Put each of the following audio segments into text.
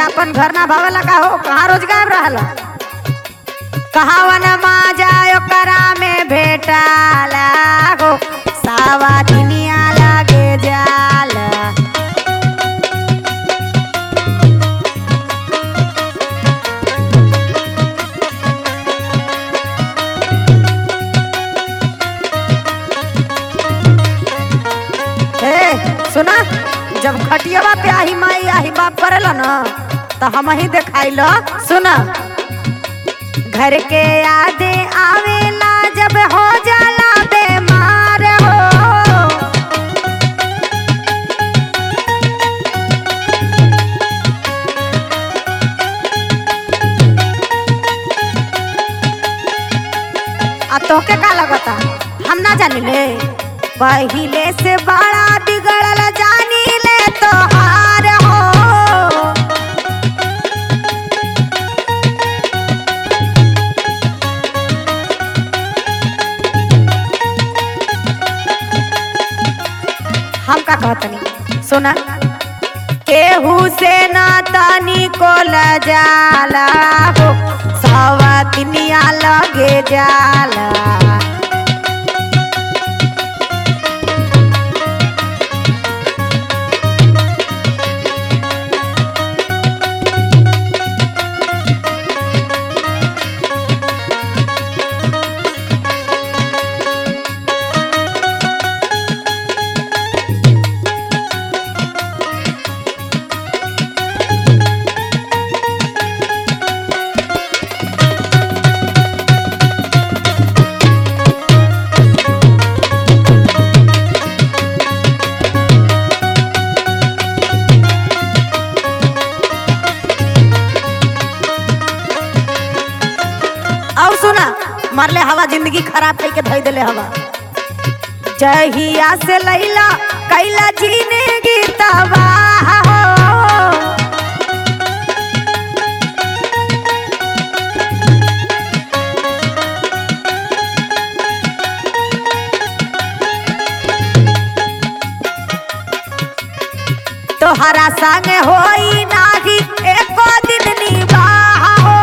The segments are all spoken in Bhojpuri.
अपन घर ना भावेला का हो कहाँ रोज गायब रहला कहावन माजा ओकरा में भेटाला हो सावा दुनिया लागे जाला ए सुना जब खटियावा पे आही माई आही बाप करेला न तो हम ही देखाइल सुना घर के यादें आवेला जब हो जाला बेमार हो आ तोके का लगता हम ना जानी ले पहिले से बड़ा बिगड़ल जानी ले तो हार हो हम का कहतनी सुना केहू से ना तानी को जाला हो सवतनिया लगे जाला और सुना मरले हवा जिंदगी खराब करके धोई देले हवा जहिया से लैला कैला जिंदगी तबाह हो तोहरा संग होई नाही एको दिन निबाह हो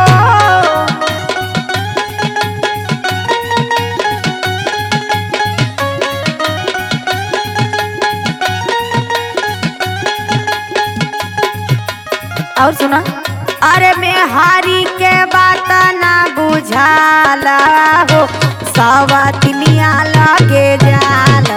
और सुना अरे मैं हारी के बात ना बुझाला हो सवा तिनिया लगे जाला